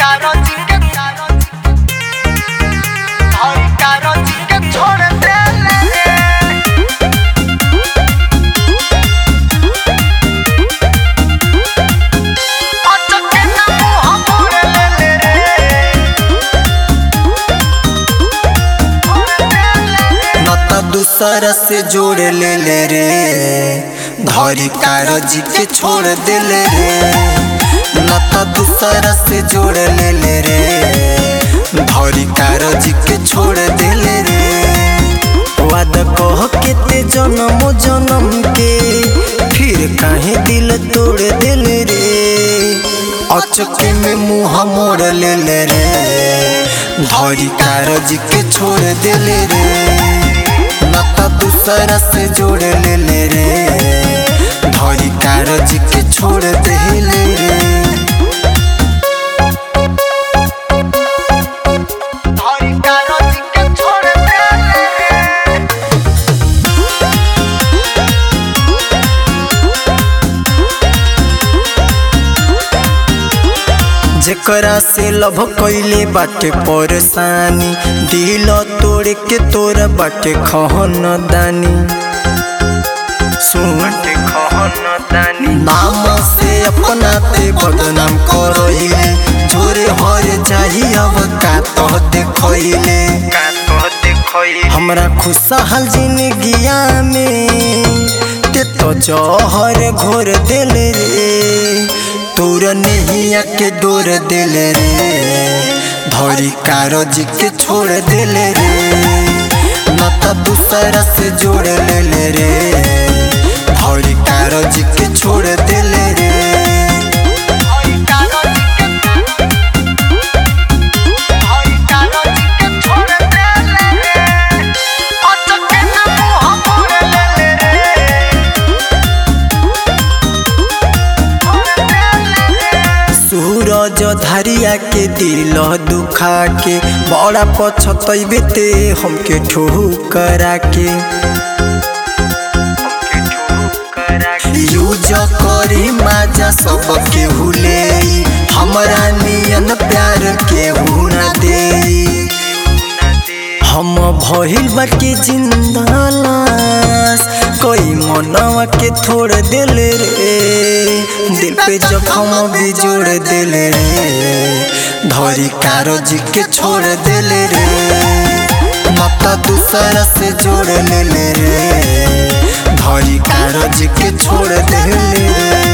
कागज के धरी कागज के छोड़ देले अचके ना मुँह मोड़ लेले रे नता दूसरा से जोड़ ले ले रे धरी कागज के छोड़ देले रे नता दूसरा से जोड़ ले ले रे धरी कागज के छोड़ देले रे वादा कह के ते जन्म जन्म के फिर काहे दिल तोड़ देले रे अचके में मुँह मोड़ ले ले रे धरी कागज के छोड़ देले रे नता दूसरा से जोड़ ले ले रे धरी कागज के छोड़ देले रे धरी कागज के छोड़ देले जेकरा से लभ कैले बाटे परेशानी दिल तोड़ के तोरा बाटे खहन दानी सुन नाम से अपना ते बदनाम करइले जोरे हर जाही अब का तो देखइले हमरा खुशहाल जिंदगिया में ते तो जहर घोर देले रे तोर नैया के डोर देले रे धरी कागज के छोड़ देले रे नता दूसरा से जोड़ ले ले रे धरी कागज के छोड़ देले रे धरी कागज के धरी कागज के छोड़ देले अचके ना मुँह मोड़ लेले रे सूरज धरिया के दिल दुखा के बड़ा पछतैबे ते हमके ठोकरा के यूज करी माजा सब के हुले हमरा नियन प्यार के ना दे हम भइल बाटे जिंदा लाश कोई मनवा के छोड़ देले रे दिल पे जखम भी जोड़ देले रे धरी कागज के छोड़ देले रे माता दूसरा से जोड़ ले ले रे धरी कागज के छोड़ देले रे